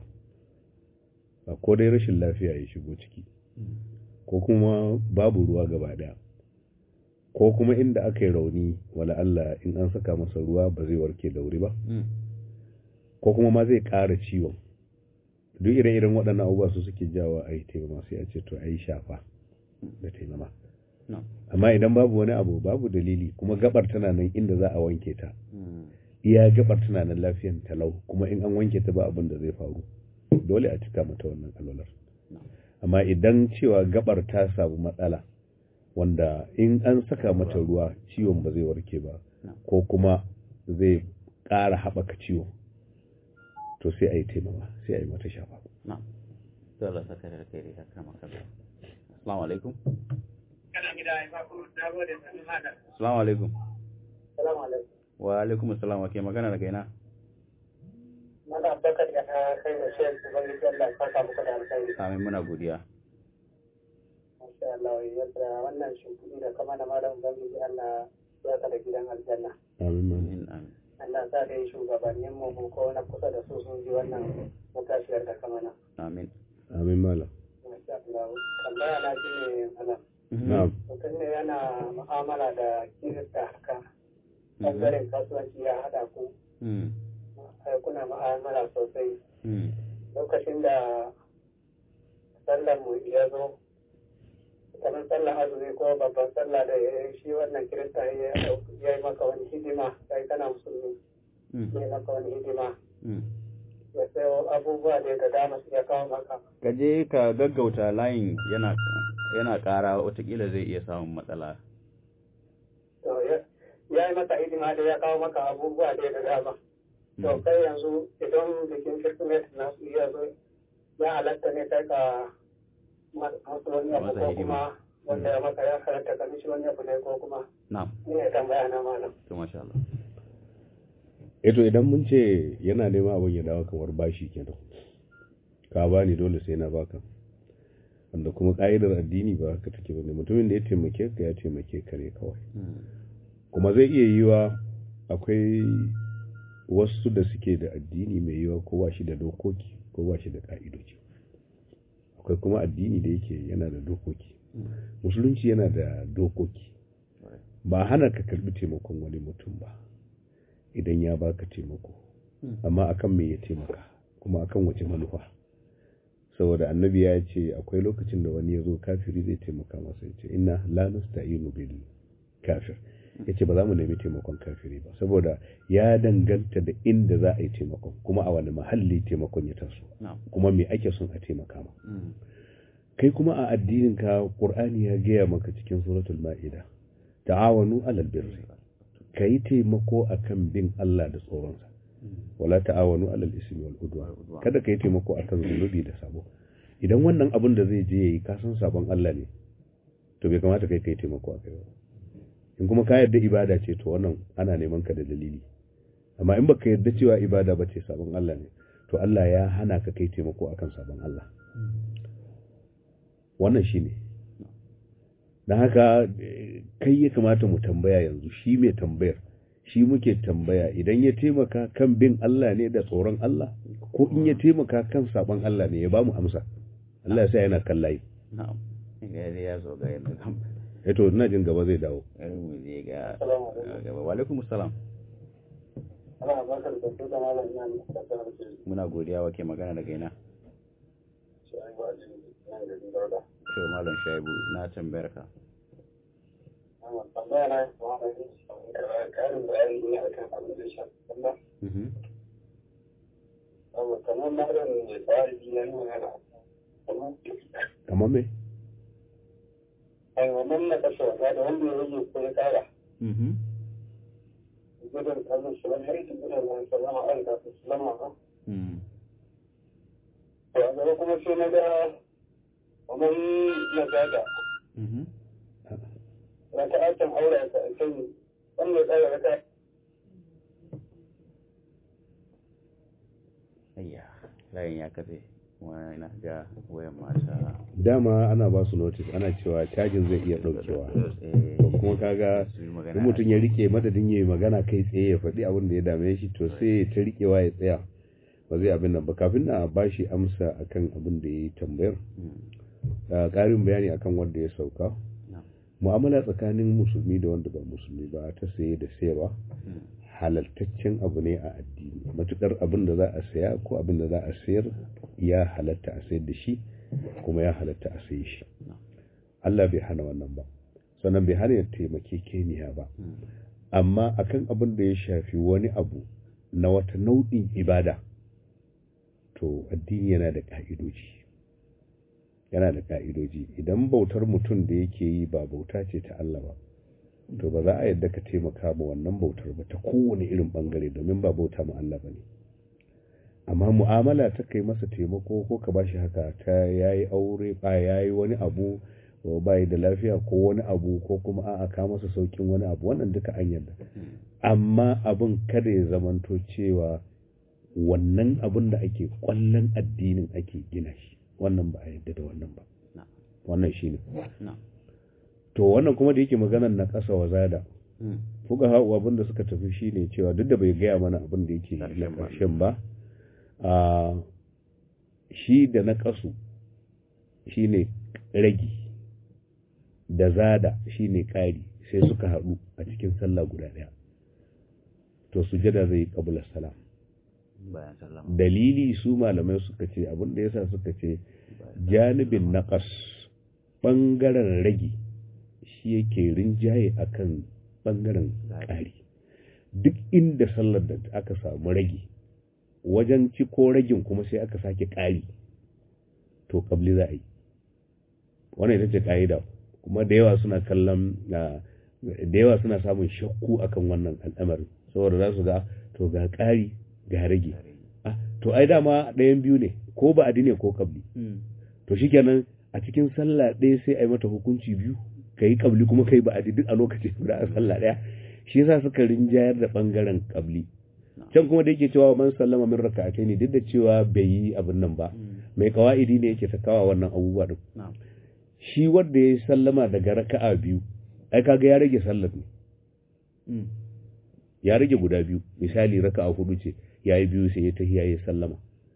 a ko dai rashin lafiya ya shigo ciki ko kuma babu ruwa gaba ɗaya ko kuma inda aka yi rauni wala Allah in an saka masa ruwa ba zai warke da wuri ba Mm. ko kuma ma zai ƙara ciwon duk ire-iren waɗannan abubuwa su suke jawo a yi taimama sai a ce to a yi shafa da taimama No. amma idan babu wani abu babu dalili kuma gabar tana nan inda za a wanke ta Mm. iya gabar tana nan lafiyan talau kuma in an wanke ta ba abin da zai faru dole a cika mata wannan alwalar No. amma idan cewa gabar ta samu matsala wanda in an saka mata ruwa ciwon ba zai warke ba No. ko kuma zai ƙara haɓaka ciwo to sai a yi taimama sai a yi mata shafa na dole saka da kai da kama kaza assalamu alaikum kana gida ai ba ku na gode sanin haka assalamu alaikum salamu alaikum wa alaikum assalam wa ke magana daga ina mala bakar da ka kai da shi ubangiji Allah ya saka muku da alkhairi amin muna godiya Masha Allah, yadda wannan shimfiɗi da kama da malam Ubangiji Allah ya ka da gidan aljanna. amin malam. amin amin Allah sa da shugabannin mu ko na kusa da su sun ji wannan mutashiyar da kama na. amin amin malam Masha Allah. Tambaya na shi ne malam. na'am Mutum ne yana mu'amala da kirista haka. Ɓangaren kasuwanci ya haɗa ku. Mm. ai, Kuna mu'amala sosai. Mm. Lokacin da sallar mu ya zo kamar sallar azumi ko babban sallah da ya yi shi wannan kirista ya ya yi maka wani hidima kai kana musulmi Mm. ya yi maka wani hidima Mm. ya sayo abubuwa da da dama su ya kawo maka ka je ka gaggauta layin yana yana ƙara watakila zai iya samun matsala to ya ya yi maka hidima da ya kawo maka abubuwa da da dama to Mm. kai yanzu idan bikin kirsimeti na su iya zo ya halatta ne kai ka ma- masu wani abu Masa ko hidima. kuma wanda ya maka ya halatta ka mishi wani abu ne ko kuma na'am ni ya tambaya na malam to masha Allah eto idan mun ce yana neman abin ya dawo kamar bashi kenan ka bani dole sai na baka wanda kuma ka'idar addini ba haka take bane mutumin da ya taimake ka ya taimake ka ne kawai Mm. kuma zai iya yiwa akwai wasu da suke da addini mai yiwa ko ba shi da dokoki ko ba shi da ka'idoji akwai kuma addini da yake yana da dokoki Mm. musulunci yana da dokoki Right. ba hana ka karbi taimakon wani mutum ba idan ya baka taimako Mm. amma akan me ya taimaka kuma akan wace manufa saboda annabi ya ce akwai lokacin da wani ya zo kafiri zai taimaka masa ya ce inna la nasta'inu bil kafir ya ce ba za mu nemi taimakon kafiri ba saboda ya danganta da inda za a yi taimakon kuma a wani mahalli taimakon ya taso na'am kuma me ake son a taimaka ma Mm. kai kuma a addinin ka qur'ani ya gaya maka cikin suratul ma'ida ta'awanu alal birri kai taimako akan bin Allah da tsoronsa Mm. wala ta'awanu alal ismi wal udwan Udwan. kada kai taimako akan zunubi da sabo idan wannan abin da zai je yayi ka san sabon Allah ne to bai kamata kai kai taimako akai ba in kuma ka yarda ibada ce to wannan ana neman ka da dalili amma in baka yarda cewa ibada ba ce sabon Allah ne to Allah ya hana ka kai taimako akan sabon Allah wannan shine dan haka eh, kai ya kamata mu tambaya yanzu shi mai tambayar shi muke tambaya idan ya taimaka kan bin Allah ne da tsoron Allah ko in ya taimaka kan sabon Allah ne ya ba mu amsa Allah ya sa yana kan layi na'am ga dai ya zo ga yana kan eh to ina jin gaba zai dawo irin mu je ga Assalamu alaikum. gaba wa alaikum assalam ana bakar da su da malam ina ne da sanar da shi muna godiya wa ke magana daga ina shi ai ba shi nan da dinga to malam shaibu na tambayar ka amma tambaya na ba da shi karin bayani ne akan abin da shi amma Mhm. amma kamar malam ne ba shi ne magana kamar kamar me ai wannan na kashe wata da wanda ya rage ko ya kara Mhm. gudun kallon shi wani yanki gudun wani sallama an da su sallama ba Mm. to a gaba kuma sai na ga kamar na gaga Mhm. na ta aikin aure ka a kan wanda ya tsara raka Ayya. layin ya kafe kuma ina ga wayan mata dama ana ba su notice ana cewa cajin zai iya daukewa to kuma kaga in mutum ya rike madadin yayi magana kai tsaye ya faɗi abin da ya dame shi to sai ta rikewa ya tsaya ba zai abin nan ba kafin na ba shi amsa akan abin da ya yi tambayar ƙarin bayani akan wanda ya sauka mu'amala tsakanin musulmi da wanda ba musulmi ba ta saye da sayarwa halaltaccen abu ne a addini matukar abin da za a saya ko abin da za a sayar ya halatta a sayar da shi kuma ya halatta a sayi shi Allah bai hana wannan ba sannan bai hana ya taimake keniya ba amma akan abin da ya shafi wani abu na wata nau'in ibada to addini yana da ka'idoji yana da ka'idoji idan bautar mutum da yake yi ba bauta ce ta Allah ba to ba za a yadda ka taimaka ma wannan bautar ba ta kowane irin bangare domin ba bauta ma Allah ba ne amma mu'amala ta kai masa taimako ko ka bashi haka ta yayi aure ba yayi wani abu ba da lafiya ko wani abu ko kuma a'a ka masa saukin wani abu wannan duka an yarda amma abin kada ya zamanto cewa wannan abin da ake kwallon addinin ake gina shi wannan ba a yadda da wannan ba wannan shine to wannan kuma da yake maganar na ƙasa wa zada fuka hau abin da suka tafi shine cewa duk da bai gaya mana abin da yake na ƙarshen ba a shi da na ƙasu shine ragi da zada shine ƙari sai suka haɗu a cikin sallah guda ɗaya to sujada zai kabula salam dalili su malamai suka ce abin da yasa suka ce janibin naqas bangaren ragi shi yake rinjaye akan bangaren ƙari duk inda sallar da aka samu ragi wajen ci ko ragin kuma sai aka sake ƙari to kabli za a yi wannan ita ce ƙa'ida kuma da yawa suna kallon da yawa suna samun shakku akan wannan al'amarin saboda za su ga to ga ƙari ga rage to ai dama ɗayan biyu ne ko ba adi ne ko kabli to shikenan a cikin sallah ɗaya sai a yi mata hukunci biyu ka yi kabli kuma ka yi ba adi duk a lokacin guda a sallah ɗaya shi yasa suka rinjayar da ɓangaren kabli can kuma da yake cewa man sallama min raka'atai ne duk da cewa bai yi abin nan ba mai kawa'idi ne yake ta kawa wannan abubuwa din shi wanda ya yi sallama daga raka'a biyu ai kaga ya rage sallar ne ya rage guda biyu misali raka'a hudu ce ya yi biyu sai ya tafi ya yi sallama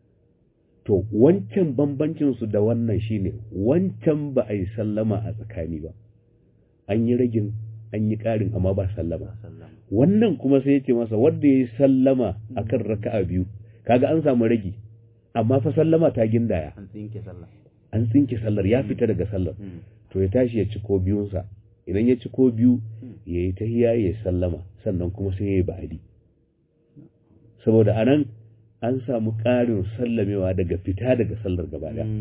to wancan bambancin su da wannan shine wancan ba a yi sallama a tsakani ba an yi ragin an yi ƙarin amma ba sallama wannan kuma sai ya ce masa wanda ya yi sallama akan raka'a biyu kaga an samu ragi amma fa sallama ta gindaya an tsinke sallah an tsinke sallar ya fita daga sallar to ya tashi ya ci ko biyunsa idan ya ci ko biyu ya yi tahiya ya sallama sannan kuma sai ya yi ba'adi saboda anan an samu ƙarin sallamewa daga fita daga sallar gaba ɗaya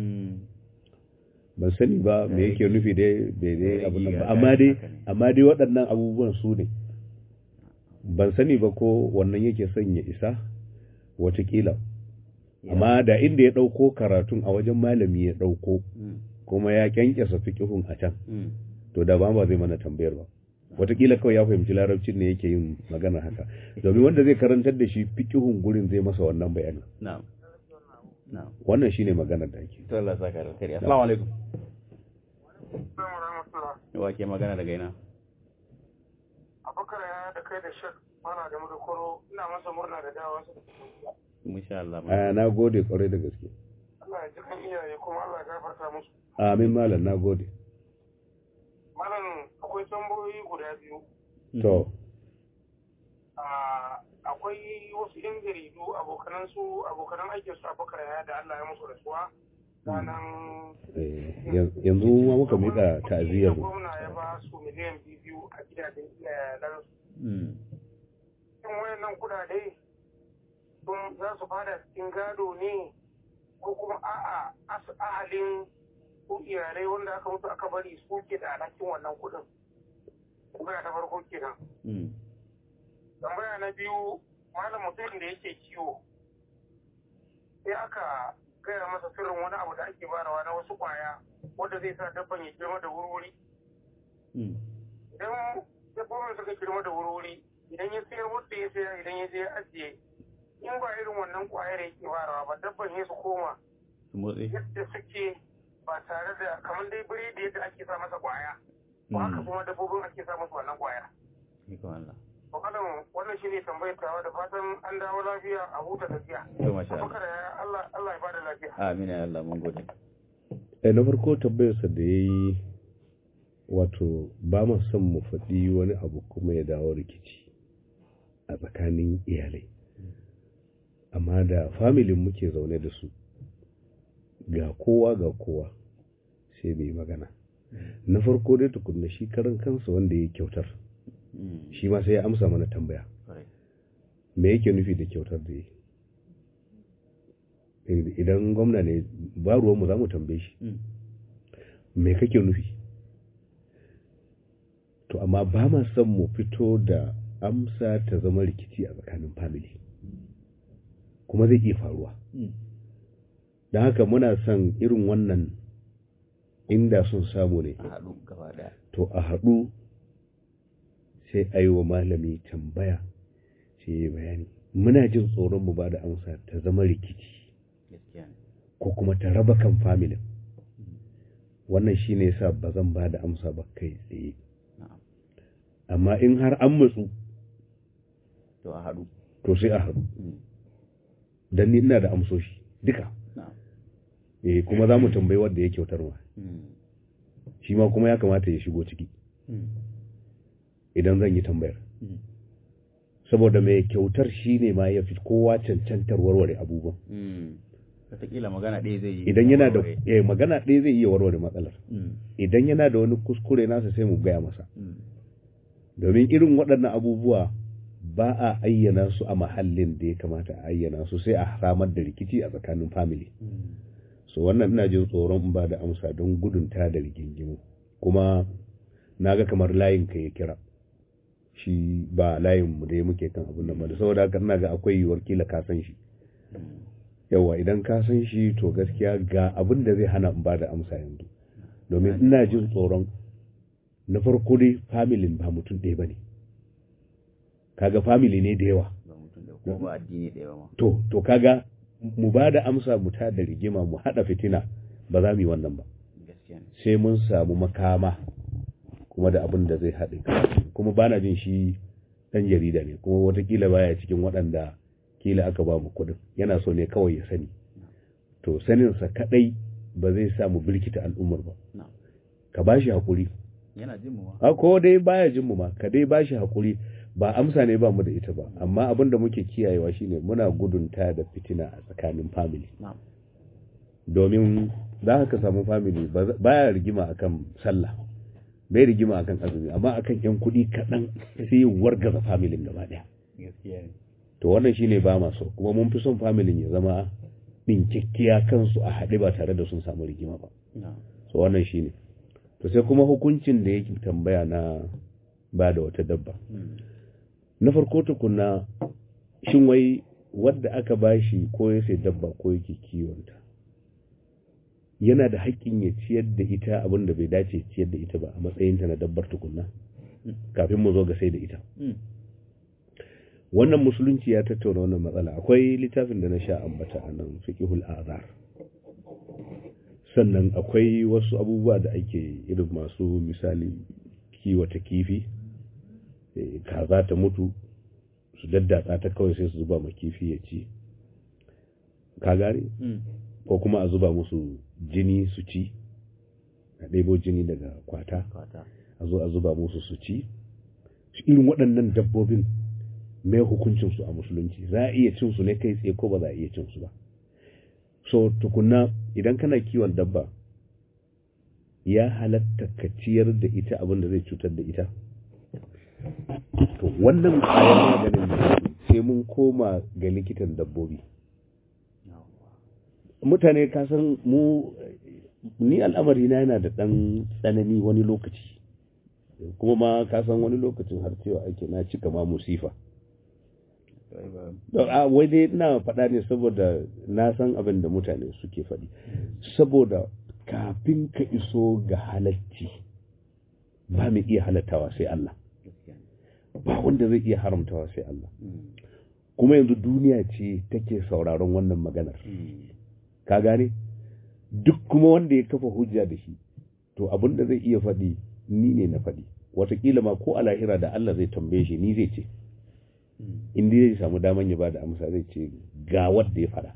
ban sani ba me yake nufi dai daidai abin nan ba amma dai amma dai waɗannan abubuwan su ne ban sani ba ko wannan yake son ya isa watakila amma da inda ya ɗauko karatun a wajen malami ya ɗauko kuma ya kyankyasa fiƙihun a can to da ba ba zai mana tambayar ba watakila kawai ya fahimci larabcin ne yake yin magana haka domin wanda zai karantar da shi fiƙihun gurin zai masa wannan bayanin na'am na'am wannan shine maganar da ake to Allah saka da kariya assalamu alaikum wa ke magana daga ina abubakar ya da kai da shek mana da mudukuro ina masa murna da dawa su insha Allah a na gode kwarai da gaske Allah ya ji kan iyaye kuma Allah ya gafarta musu amin malam na gode malam akwai tambayoyi guda biyu to akwai wasu yan jaridu abokanan su abokanan aikin su abubakar ya da Allah ya musu rasuwa ranar yanzu ma muka miƙa ta'aziyar mu gwamna ya ba su miliyan biyu a gidajen iyalan su in wayannan kudade sun za su fada cikin gado ne ko kuma a'a ahalin ko iyalai wanda aka mutu aka bari su ke da alhakin wannan kudin tambaya ta farko kenan tambaya na biyu malam mutumin da yake kiwo sai aka gaya masa sirrin wani abu da ake barawa na wasu kwaya wanda zai sa dabban ya girma da wurwuri idan dabbobin suka girma da wurwuri idan ya sayar wanda ya sayar idan ya je ya ajiye in ba irin wannan kwayar yake farawa ba dabban ya su koma su motsi yadda suke ba tare da kamar dai biredi yadda ake sa masa kwaya ba haka kuma dabbobin ake sa musu wannan kwaya ikon Allah Bakadan wannan shi ne tambayar tawa da fatan an dawo lafiya a huta tafiya. to masha Allah Abubakar ya Allah Allah ya bada lafiya. amin ya Allah mun gode eh na farko tambayarsa da ya yi wato ba ma son mu faɗi wani abu kuma ya dawo rikici a tsakanin iyalai amma da familin muke zaune da su ga kowa ga kowa sai mai magana na farko dai tukunna shi karan kansa wanda ya kyautar Mm, shi ma sai ya amsa mana tambaya kwarai. me yake nufi da kyautar da ya yi idan gwamna ne ba ruwanmu za mu tambaye shi Mm, me kake nufi to amma ba ma son mu fito da amsa ta zama rikici a tsakanin family kuma zai iya faruwa mm, don haka muna son irin wannan inda sun samu ne a haɗu gaba ɗaya to a haɗu sai a yi wa malami tambaya sai ya yi bayani muna jin tsoron mu ba da amsa ta zama rikici gaskiya ne ko kuma ta raba kan familin wannan shi ne sa ba zan ba da amsa ba kai tsaye na'am amma in har an matsu to a haɗu to sai a haɗu Mm, don ni ina da amsoshi duka na'am eh kuma za mu tambayi wanda ya kyautar ma Mm, shi ma kuma ya kamata ya shigo ciki mm, idan zan yi tambayar mm, saboda mai kyautar shi ne ma ya fi kowa cancantar warware abubuwan mm. wataƙila magana ɗaya zai yi idan yana da warware. eh, magana ɗaya zai iya warware matsalar Mm, idan yana da wani kuskure nasa sai mu gaya masa mm, domin irin waɗannan abubuwa ba a ayyana su a mahallin da ya kamata a ayyana su sai a samar da rikici a tsakanin family mm, so wannan ina jin tsoron in ba da amsa don gudun ta da rigingimu kuma na ga kamar layin ka ya kira shi ba layin mu da ya muke kan abin nan ba da saboda haka ina ga akwai yiwuwar kila ka san shi mm. yawa idan ka san shi to gaskiya ga abin da zai hana in ba da amsa yanzu domin ina jin tsoron na farko dai familin ba mutum ɗaya ba ne kaga family ne da yawa ba mutum da ko ba addini ɗaya ba ma to to kaga mu ba da amsa mu ta da rigima mu haɗa fitina ba za mu yi wannan ba gaskiya ne sai mun samu makama kuma da abin da zai haɗe kuma bana jin shi ɗan jarida ne kuma watakila baya cikin waɗanda kila aka ba mu kuɗin yana so ne kawai ya sani to saninsa kaɗai ba zai sa mu birkita al'ummar ba na'am ka ba shi haƙuri yana jin mu ma a ko dai baya jin mu ma ka dai ba shi haƙuri ba amsa ne ba mu da ita ba amma abin da muke kiyayewa shine muna gudunta da fitina a tsakanin family na'am domin za ka samu family ba- baya rigima akan sallah bai rigima akan azumi amma akan yan kuɗi kaɗan sai wargaza familin gaba ɗaya gaskiya ne to wannan shine ba ma so kuma mun fi son familin ya zama ɗinkikkiya kansu a haɗe ba tare da sun samu rigima ba na'am so wannan shine to sai kuma hukuncin da yake tambaya na ba da wata dabba Mm, na farko tukuna shin wai wadda aka bashi ko ya sai dabba ko yake kiwonta yana da haƙƙin ya ciyar da ita abin da bai dace ya ciyar da ita ba a matsayinta na dabbar tukunna kafin mu zo ga sai da ita mm, wannan musulunci ya tattauna wannan matsala akwai littafin da na sha ambata a nan fiqhul azar sannan akwai wasu abubuwa da ake irin masu misali kiwata kifi eh, kaza ta mutu su daddatsa ta kawai sai su zuba ma kifi ya ci ka gane mm, ko kuma a zuba musu jini su ci a ɗebo jini daga kwata kwata a zo a zuba musu su ci Su irin waɗannan dabbobin mai hukuncinsu a musulunci za a iya cin su ne kai tsaye ko ba za a iya cin su ba so tukunna idan kana kiwon dabba ya halatta ka ciyar da ita abin da zai cutar da ita to wannan kayan maganin sai mun koma ga likitan dabbobi yawwa mutane ka san mu ni al'amari na yana da ɗan tsanani wani lokaci kuma ma ka san wani lokacin har cewa ake na cika ma musifa Sai ba Don, a wai dai ina faɗa ne saboda na san abin da mutane suke faɗi saboda kafin ka iso ga halacci ba mai iya halattawa sai Allah gaskiya ne ba wanda zai iya haramtawa sai Allah Mm, kuma yanzu duniya ce take sauraron wannan maganar ka gane duk kuma wanda ya kafa hujja da shi to abin da zai iya faɗi ni ne na faɗi watakila ma ko a lahira da Allah zai tambaye shi ni zai ce in dai zai samu daman ya bada amsa zai ce ga wanda ya faɗa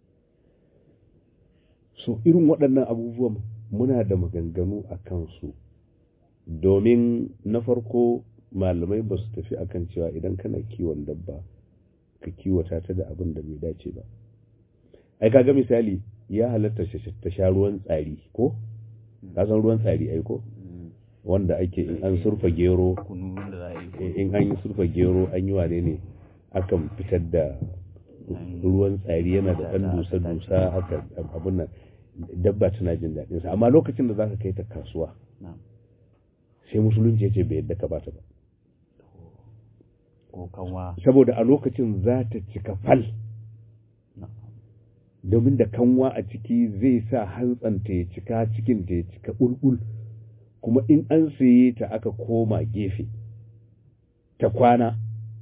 so irin waɗannan abubuwan muna da maganganu a kansu domin na farko malamai ba su tafi akan cewa idan kana kiwon dabba ka kiwata ta da abin da bai dace ba ai kaga misali ya halatta ta sha ruwan tsari ko ka san ruwan tsari ai ko wanda ake in an surfa gero in an yi surfa gero an yi wane ne akan fitar da ruwan tsari yana da ɗan dusa-dusa haka abin nan dabba tana jin daɗinsa amma lokacin da za ka kai ta kasuwa sai musulunci ya ce bai yadda ka bata ba saboda a lokacin za ta cika fal domin da kanwa a ciki zai sa hantsanta ya cika cikinta ya cika ɓulɓul kuma in an saye ta aka koma gefe ta kwana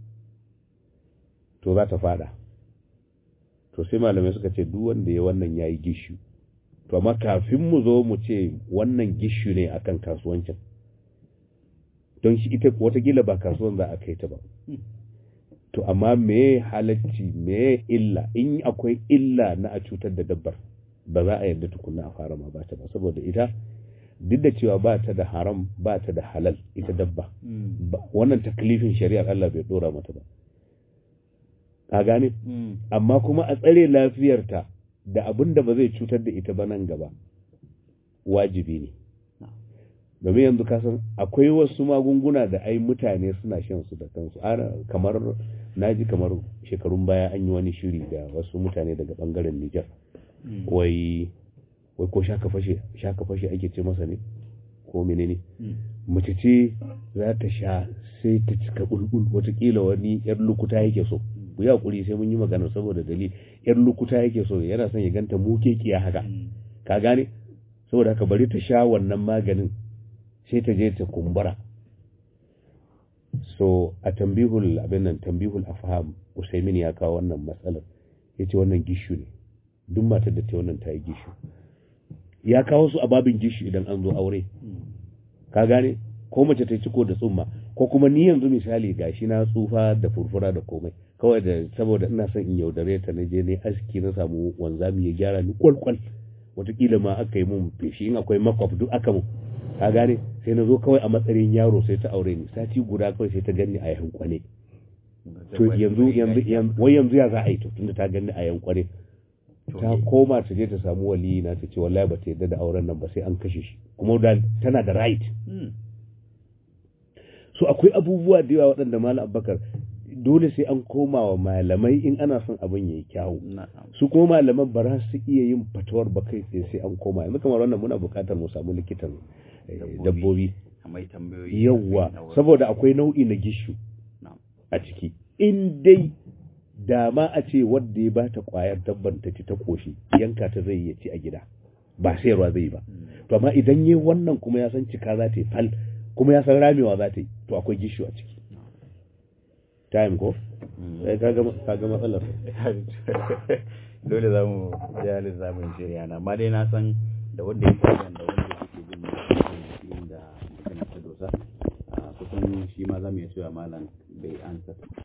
to za ta fada to sai malamai suka ce duk wanda ya wannan ya yi gishu to amma kafin mu zo mu ce wannan gishu ne akan kasuwancin don shi ita watakila ba kasuwan za a kai ta ba to amma me halacci me illa in akwai illa na a cutar da dabbar ba za a yarda tukunna a fara ma ba ta ba saboda ita duk da cewa ba ta da haram ba ta da halal ita dabba wannan taklifin shari'ar Allah bai dora mata ba ka gane amma kuma a tsare lafiyarta da abin da ba zai cutar da ita ba nan gaba wajibi ne domin yanzu kasan akwai wasu magunguna da ai mutane suna shan su da kansu kamar naji kamar shekarun baya an yi wani shiri da wasu mutane daga bangaren Nijar wai wai ko shaka fashe shaka fashe ake ce masa ne ko menene mace ce za ta sha sai ta cika bulbul watakila wani yar lukuta yake so ku yi hakuri sai mun yi magana saboda dalili yar lukuta yake so yana son ya ganta mukekiya haka ka gane saboda haka bari ta sha wannan maganin sai ta je ta kumbura so a tambihul abin nan tambihul afham usaimin ya kawo wannan matsalar yace wannan gishu ne duk matar da ta wannan ta yi gishu ya kawo su a babin gishu idan an zo aure ka gane ko mace ta ciko da tsumma ko kuma ni yanzu misali gashi na tsufa da furfura da komai kawai da saboda ina son in yaudare ta na je ne aski na samu wanzami ya gyara ni kwalkwal watakila ma aka yi mun feshi in akwai makwaf duk aka mun ka gane sai na zo kawai a matsayin yaro sai ta aure ni sati guda kawai sai ta ganni a yankwane to yanzu yanzu wai yanzu ya za a yi to tunda ta ganni a yankwane ta koma ta je ta samu wali na ta ce wallahi ba ta yadda da auren nan ba sai an kashe shi kuma tana da right so akwai abubuwa da yawa waɗanda malam abubakar dole sai an koma wa malamai in ana son abin ya yi kyawu su kuma malaman ba za su iya yin fatuwar ba kai tsaye sai an koma yanzu kamar wannan muna buƙatar mu samu likitan dabbobi yawwa saboda akwai nau'i na gishu a ciki in dai dama a ce wadda ya bata kwayar dabban ta ci ta koshi yanka ta zai ya ci a gida ba sayarwa zai yi ba to amma idan yi wannan kuma ya san cika za ta yi fal kuma ya san ramewa za ta yi to akwai gishu a ciki time ko sai ka ga matsalar dole za mu ja lissamin shirya na amma dai na san da wanda ya fi da wanda suke jin mutum da magana ta dosa kusan shi ma za mu iya cewa malam bai ansa